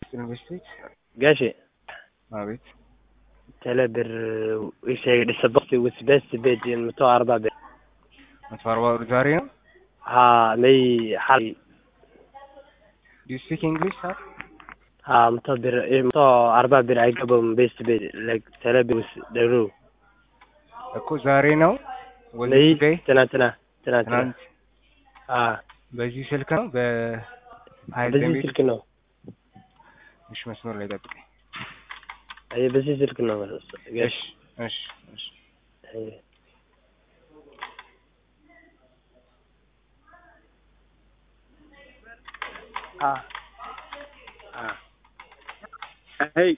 ይስጥልን በስቴት ጋሼ አቤት ቴሌ ብር ishee dhisabosti with best bed መቶ አርባ ብር መቶ አርባ ብር ዛሬ ነው ሀ መይ ሀል ዱ ዩ ስፒክ እንግሊሽ ሳር ሀ መቶ ብር መቶ አርባ ብር አይገባም ቤስት ቤድ ላይክ ቴሌ ብር ውስጥ ደሩ እኮ ዛሬ ነው ወይ መይ ቱዴይ ትናንትና ትናንትና ትናንት አ በዚህ ስልክ ነው በሀይል በዚህ ደንቤ ስልክ ነው እሺ መስመር ላይ ጠብቀኝ አይ በዚህ ስልክ ነው ጋሽ እሺ እሺ እሺ አይ አ አ Hey,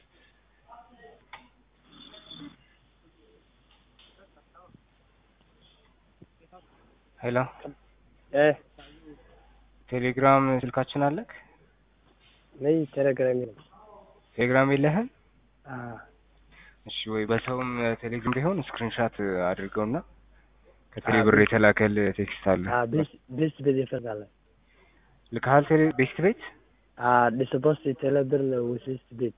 ሄሎ እ ቴሌግራም ስልካችን አለክ መይ ቴሌግራም ነው ቴሌግራም የለህም አ እሺ ወይ በሰውም ቴሌግራም ቢሆን ስክሪንሻት አድርገውና ከቴሌ ብር የተላከል ቴክስት አለ አ ቤስት ቤስት ቤድ ይፈታል ልካሃል ቴሌ ቤስት ቤት አ ዲስፖስት ቴሌ ብር ነው with ቤስት ቤድ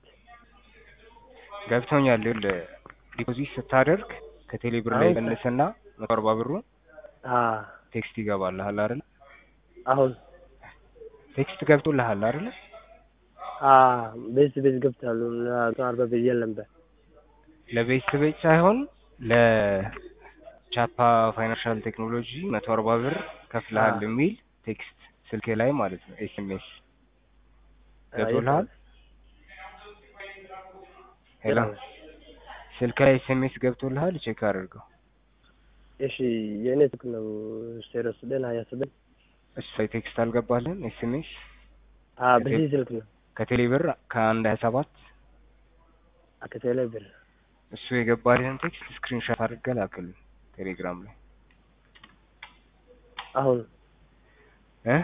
ገብቶኛል ይኸውልህ ዲፖዚት ስታደርግ ከቴሌ ብር ላይ አሁን ቀንስና መቶ አርባ ብሩ አ ቴክስት ይገባልሃል አይደል አሁን ቴክስት ገብቶልሃል አይደል አ ቤስት ቤት ገብታሉ መቶ አርባ ብር የለም በ ለቤስት ቤት ሳይሆን ለቻፓ ፋይናንሻል ቴክኖሎጂ መቶ አርባ ብር ከፍልሃል አ የሚል ቴክስት ስልክ ላይ ማለት ነው ኤስኤምኤስ ገብቶልሃል ሄሎ ስልክ ላይ ኤስኤምኤስ ገብቶልሃል ቼክ አድርገው እሺ የእኔ ስልክ ነው ዜሮ ስድስት ሀያ ስድስት እሱ ላይ ቴክስት አልገባልህም ኤስኤምኤስ አ በዚህ ስልክ ነው ከቴሌ ብር ከአንድ ሀያ ሰባት ከቴሌ ብር እሱ የገባልህን ቴክስት ስክሪንሻት አድርገህ ላክልን ቴሌግራም ላይ አሁን እ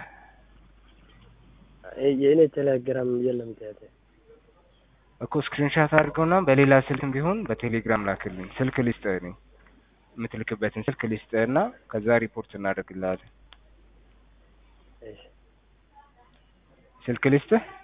የእኔ ቴሌግራም የለም ትያቴ እኮ ስክሪንሻት አድርገውና በሌላ ስልክም ቢሆን በቴሌግራም ላክልኝ ስልክ ልስጥህ እኔ የምትልክበትን ስልክ ልስጥህና ከዛ ሪፖርት እናደርግልሃለን እሺ ስልክ ልስጥህ